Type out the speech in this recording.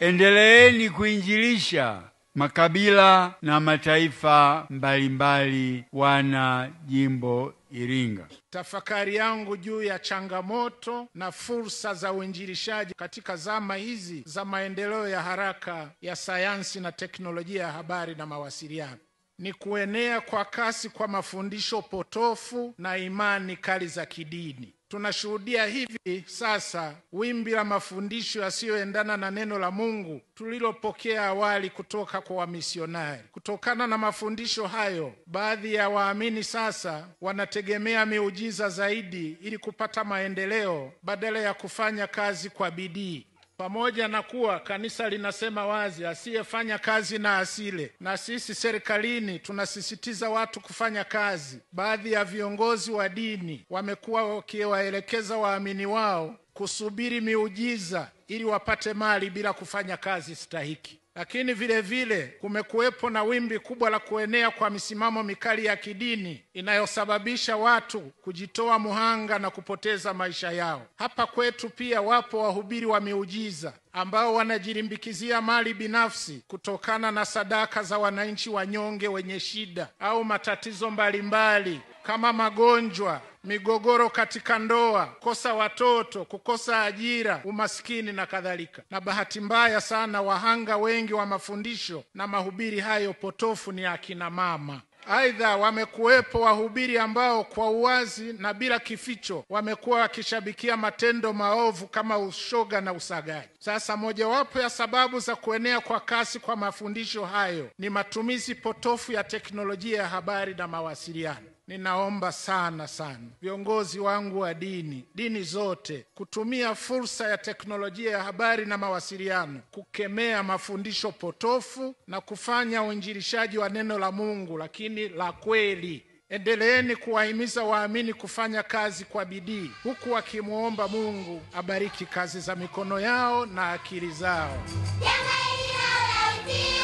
endeleeni kuinjilisha makabila na mataifa mbalimbali wana jimbo Iringa. Tafakari yangu juu ya changamoto na fursa za uinjilishaji katika zama hizi za maendeleo ya haraka ya sayansi na teknolojia ya habari na mawasiliano ni kuenea kwa kasi kwa mafundisho potofu na imani kali za kidini. Tunashuhudia hivi sasa wimbi la mafundisho yasiyoendana na neno la Mungu tulilopokea awali kutoka kwa wamisionari. Kutokana na mafundisho hayo, baadhi ya waamini sasa wanategemea miujiza zaidi ili kupata maendeleo badala ya kufanya kazi kwa bidii. Pamoja na kuwa kanisa linasema wazi asiyefanya kazi na asile, na sisi serikalini tunasisitiza watu kufanya kazi, baadhi ya viongozi wa dini wamekuwa wakiwaelekeza waamini wao kusubiri miujiza ili wapate mali bila kufanya kazi stahiki. Lakini vile vile kumekuwepo na wimbi kubwa la kuenea kwa misimamo mikali ya kidini inayosababisha watu kujitoa muhanga na kupoteza maisha yao. Hapa kwetu pia wapo wahubiri wa miujiza ambao wanajilimbikizia mali binafsi kutokana na sadaka za wananchi wanyonge wenye shida au matatizo mbalimbali kama magonjwa, migogoro katika ndoa, kukosa watoto, kukosa ajira, umaskini na kadhalika. Na bahati mbaya sana, wahanga wengi wa mafundisho na mahubiri hayo potofu ni akina mama. Aidha, wamekuwepo wahubiri ambao kwa uwazi na bila kificho wamekuwa wakishabikia matendo maovu kama ushoga na usagaji. Sasa, mojawapo ya sababu za kuenea kwa kasi kwa mafundisho hayo ni matumizi potofu ya teknolojia ya habari na mawasiliano. Ninaomba sana sana viongozi wangu wa dini, dini zote, kutumia fursa ya teknolojia ya habari na mawasiliano kukemea mafundisho potofu na kufanya uinjilishaji wa neno la Mungu, lakini la kweli. Endeleeni kuwahimiza waamini kufanya kazi kwa bidii, huku wakimwomba Mungu abariki kazi za mikono yao na akili zao. Jamani,